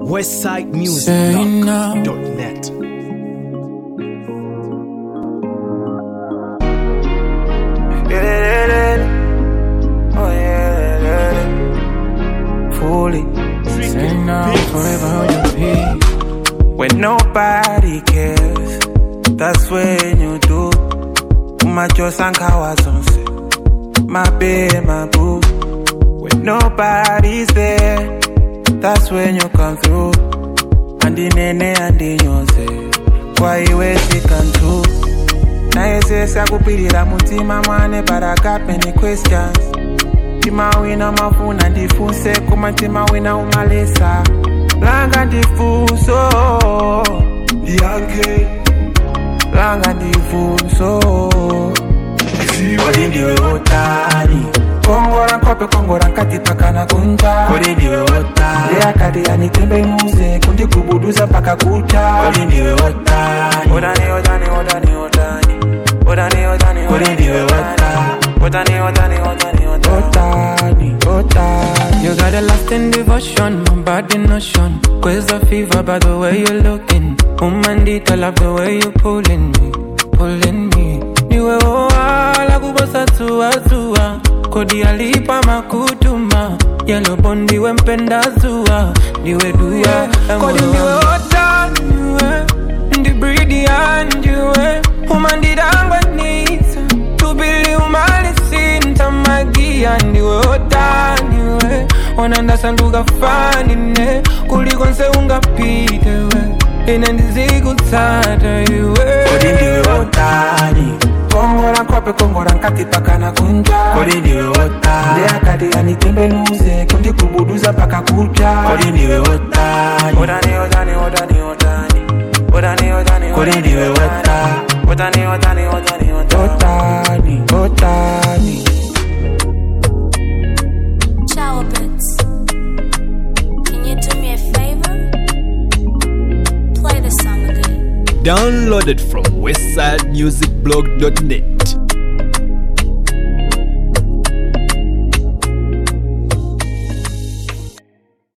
westsidemusicblog.net. Oh yeah, fully. Say now, forever hold your peace. When nobody cares, that's when you do. Umachosa nkawazonse, my babe, my boo. When nobody's there, that's when you come through. Andinene andinyoze, kwa iwe sikantu. nayesesa kupirira mutima mwane but I got many questions tima wina mafuna ndifunse kuma tima wina umalesa langa ndifunso ndiyange langa ndifunso kodi ndiwe otani kongora nkope kongora nkati pakana kunja kodi ndiwe otani ndeyakati anitembenuze kundikubuduza paka kucha kodi ndiwe otani otani otani otani otani otani otani kodi ndiwe otani otani otani otani otani otani You got a lasting devotion, my body notion. Quiz a fever by the way you're looking. Woman, I love the way you pulling me, pulling me. Niwe oa kubosa tua tua. Kodi alipa makutuma. Yellow bondi we mpenda zua. Niwe dua. Kodi niwe ota niwe. Ndi breedy and niwe. Woman, didangwa nisa. Tubili umali sinta magia. Niwe ota niwe. Onanda sanduka fanine. Kuliko nse ungapite we. Ine ndizikutsata iwe. kodi ndiwe otani kongora nkope kongora nkati pakana kunja kodi ndiwe otani ndeyakati anitembenuze kundikubuduza paka kucha kodi ndiwe otani otani otani otani otani otani otani kodi ndiwe otani otani otani otani otani otani Ciao, Bits. Can you do me a favor? Play the song again. Downloaded from westsidemusicblog.net.